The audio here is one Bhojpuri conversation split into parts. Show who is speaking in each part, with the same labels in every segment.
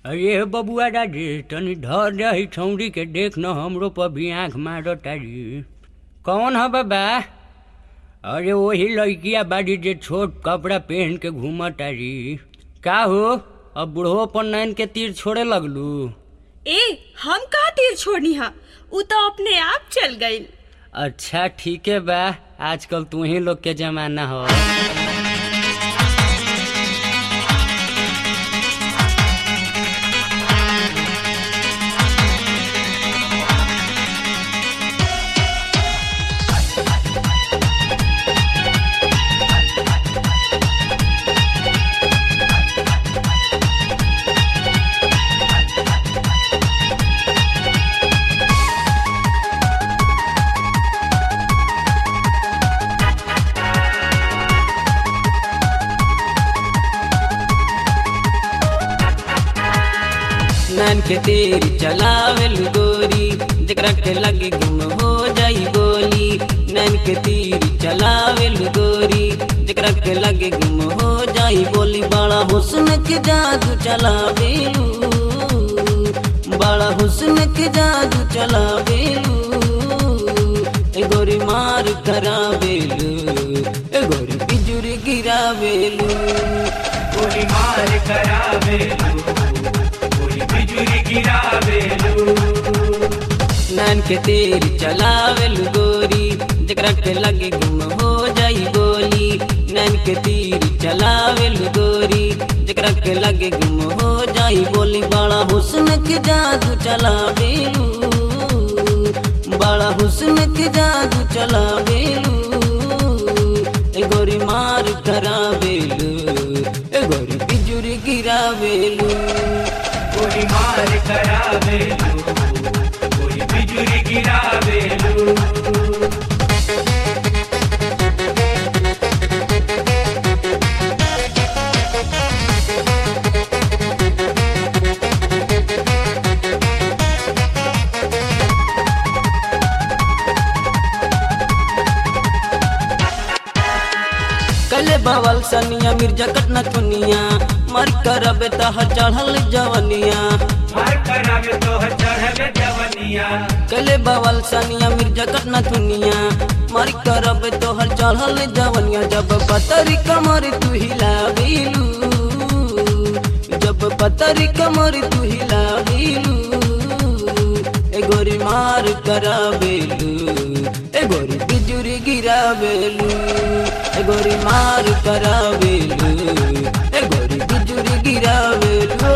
Speaker 1: अरे बबुआ दादी तनी धर दही छौरी के देख न हमरो पर भी आँख मारो तारी कौन है बाबा अरे वही लड़किया बाड़ी जे छोट कपड़ा पहन के घूम तारी का हो अब बुढ़ो पर नैन के तीर छोड़े लगलू
Speaker 2: ए हम कहा तीर छोड़नी हा उ तो अपने आप चल गईल
Speaker 1: अच्छा ठीक है बा आजकल तू ही लोग के जमाना हो नैन के तीर चलावेल गोरी जकरा के लगे गुम हो जाई बोली नैन के तीर चलावेल गोरी जकरा के लगे गुम हो जाई बोली बड़ा हुस्न के जादू चलावेलू बड़ा हुस्न के जादू चलावेलू ए गोरी मार करावेलू ए गोरी बिजुरी गिरावेलू
Speaker 3: गोली मार करावेलू गोली बिजुली गिरावेलू
Speaker 1: नैन के तीर चलावेल गोरी जकरा के लगे गुम हो जाई बोली नैन के तीर चलावेल गोरी जकरा के लगे गुम हो जाई बोली बड़ा हुस्न के जादू चलावेलू बड़ा हुस्न के जादू चलावेलू ए गोरी मार करावेलू ए गोरी बिजुरी गिरावेलू
Speaker 3: गोली मार करावेलू गोली बिजुली गिरावेलू
Speaker 1: कले बवल सनिया मिर्जा कटना चुनिया मर करबे तह चढ़ल जवनिया
Speaker 3: मार करावे तो चढ़ल जवनिया
Speaker 1: कले बवल सनिया मिर्जा कटना चुनिया मर करबे तोहर चढ़ल जवनिया जब पतरी कमर तू हिलावेलू जब पतरी कमर तू हिलावेलू ए गोरी मार करावेलू ए गोरी बिजुरी गिरावेलू ए गोरी मार करावेलू ए गोरी बिजुरी गिरावेलू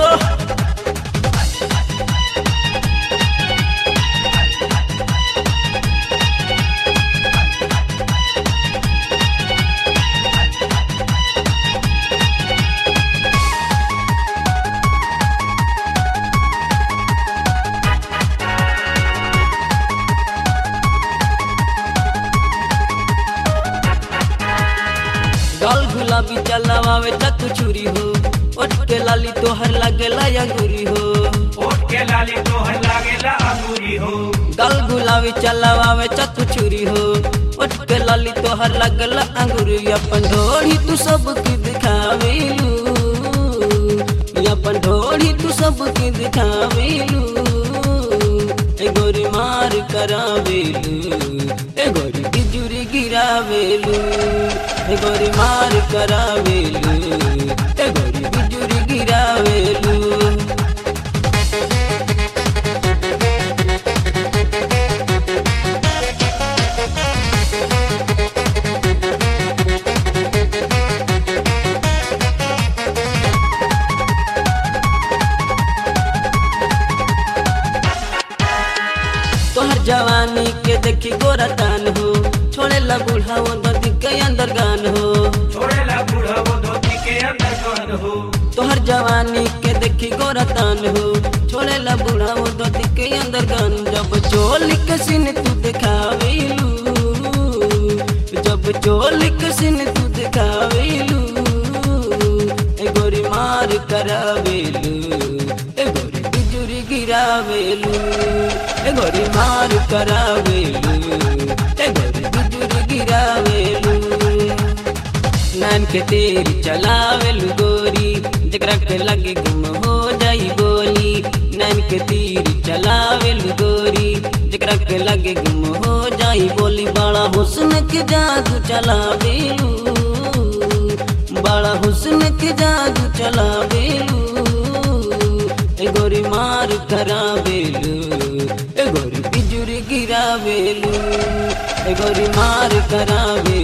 Speaker 1: गाल गुलाबी चलावे तक छुरी हो ओठ के लाली तोहर लागेला अंगूरी हो
Speaker 3: ओट के लाली तोहर लागेला अंगूरी हो
Speaker 1: गाल गुलाबी चलावे चक छुरी हो ओठ के लाली तोहर लागेला अंगूरी अपन ढोड़ी तू सबके दिखावेलू अपन ढोड़ी तू सबके दिखावेलू ए गोरी मार करावेलू ए गोरी बिजुरी गिरावेलू ए गोरी मार करावेलू ए गोरी बिजुरी गिरावेलू तोहर जवानी के देखी गोरा तान हो छोड़े ला बूढ़ा वो नदी के अंदर गान हो
Speaker 3: छोड़ेला बूढ़ा वो धोती के अंदर कौन हो
Speaker 1: तोहर जवानी के देखी गोरा तान हो छोड़े ला बूढ़ा वो नदी के अंदर गान जब चोली के सीन तू दिखावेलू जब चोली के सीन तू दिखावेलू ए गोरी मार करावेलू ए गोरी बिजुरी गिरावेलू ए गोरी मार करावेलू ए गोरी बिजुरी गिरावेलू नैन के तेरी चलावेलू गोरी जकरा के लगे गुम हो जाई बोली नैन के तीर चलावेलू गोरी जकरा के लगे गुम हो जाई बोली बड़ा हुस्न के जादू चलावेलू बड़ा हुस्न के जादू चलावेलू ए गोरी मार करावेलू ए गोरी बिजुरी गिरावेलू ए गोरी मार करावेलू